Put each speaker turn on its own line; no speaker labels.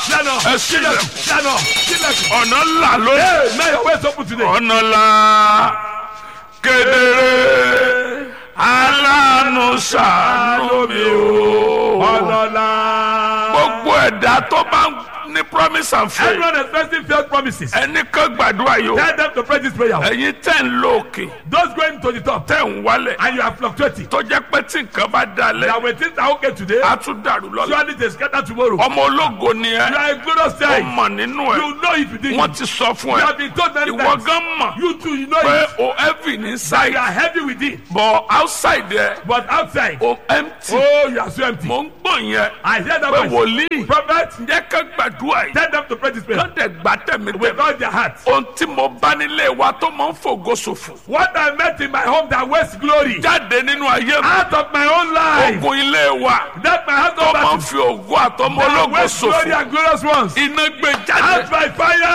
Lẹ́nu.
ẹ sílẹ̀
Lẹ́nu. Sílẹ̀kùn.
ọ̀nà là lónìí
Hey, may your ways open today.
ọ̀nà là kedere aláàánú ṣàánú mi o.
Ọlọ́lá.
gbogbo ẹ̀dá tó bá ń ní promise and faith
Everyone expecting failed promises.
ẹni kan gbàdúrà yìí o
Tell them to pray this prayer.
ẹ̀yin tẹ̀ ń lo òkè
Those going to the top
tẹ̀ ń wálẹ̀
and you are fluctuating.
tó jẹ́ pé tí nǹkan bá dalẹ̀
That when things are okay today,
á tún dàrú lọ́la
surely they scatter tomorrow.
ọmọ ológo ni
You
ẹ
are a glorious
ó
child.
mọ̀ nínú ẹ
You know it within you.
wọ́n ti sọ fún
You
ẹ
have been told many
ìwọ
times.
gan mọ̀
You too, you know
pé
it.
o heavy ní
That you
side
are heavy within.
but outside ẹ
But outside,
o empty
oh, you are so empty.
mò ń gbọ̀n yẹn
I hear that
pé
voice.
wòlíì
Prophet,
jẹ́ ká gbàdúrà yìí
tell them to pray this prayer.
lọ́dẹ̀ gbà tẹ̀mí
With
tẹ̀mí
all their hearts.
ohun tí mo bá nílé wa tó máa ń fògo ṣòfò
What I met in my home that wastes glory.
jáde nínú ayé mi
Out of my own life.
ogun ilé wa
That my
tó
husband
máa ń
battle.
fi ògo àtọmọ
That
ológo
wastes glory
ṣòfò
and glorious ones.
iná gbé
Out
jáde
by fire.